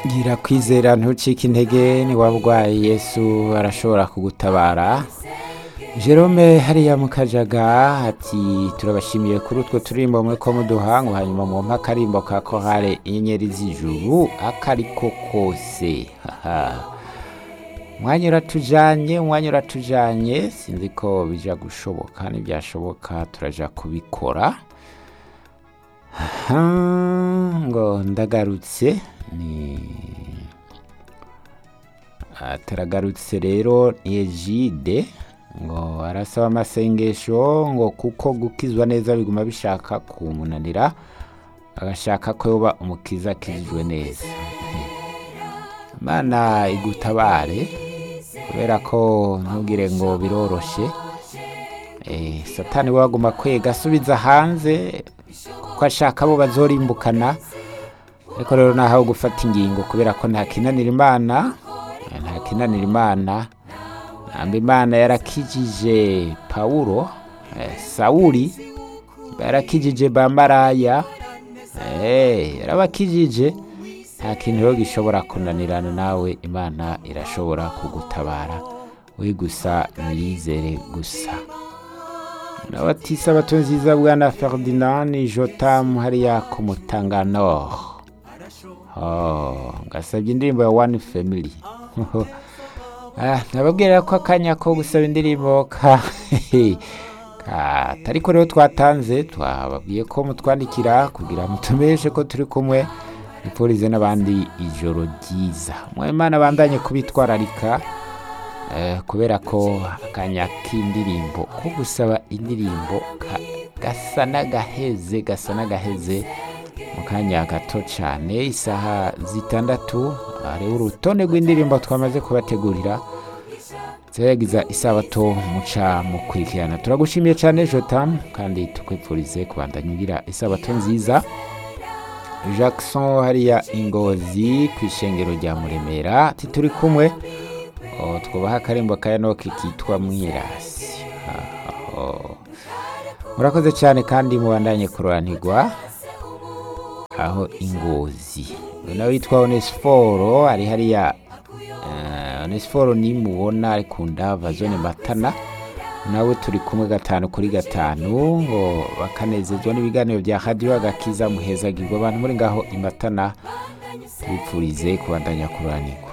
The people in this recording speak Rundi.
gira kwizera ntucike intege ni waba urwaye yesu arashobora kugutabara jerome hariya mu kajaga ati turabashimiye kuri utwo turimbo mwe ko muduha ngo hanyuma mwumpe akarimbo ka kohare inyenyeri z'ijuru akariko kose haha umwanya uratujanye umwanya uratujanye sinzi ko bija gushoboka nibyashoboka turaja kubikora aha ngo ndagarutse ni ataragarutse rero ni ejide ngo arasaba amasengesho ngo kuko gukizwa neza biguma bishaka kumunanira agashaka ko yoba umukiza akijijwe neza imana igutabare kubera ko ntugire ngo biroroshe Eh, satani we waguma kwega asubiza hanze kuko ashaka abo bazorimbukana ariko rero nahawe gufata ingingo kubera ko nta kinanira imana eh, nta kinanira imana namba imana yarakijije pawulo eh, sawuli yarakijije bamaraya eh, yarabakijije nta kintu rero gishobora kunanirana nawe imana irashobora kugutabara we gusa niyizere gusa nabatisa bato nziza bwana ferdinand jotamu hariya ku mutangano oh, ngasabye indirimbo ya one family Ah, nababwira ko akanya ko gusaba indirimbo ka katariko rero twatanze twababwiye ko mutwandikira kugira mutumeshe ko turi kumwe nipurize n'abandi ijoro ryiza mwemana abandanye kubitwararika eh, kubera ko akanya k'indirimbo ko gusaba indirimbo ka- gasa n'agaheze gasa n'agaheze mu kanya gato cyane isaha zitandatu hariho urutonde rw'indirimbo twamaze kubategurira ziragiza isabato muca mukurikirana turagushimiye cyane jotam kandi tukwifurize kubandanya ugira isabato nziza jackson hariya ingozi ku ishengero rya muremera ati turi kumwe Oh, twubaha akarembo ka enoki kitwa mwirasi Aho. murakoze cyane kandi mubandanye kuroranirwa aho ingozi uyu nawe witwa onesiforo ari hariya eh, onesiforo nimubona ari ku ndava zone matana nawe turi kumwe gatanu kuri gatanu ngo bakanezezwa n'ibiganiro bya radiyo agakiza muhezagirwa abantu muri ngaho imatana tubipfurize kubandanya kuroranirwa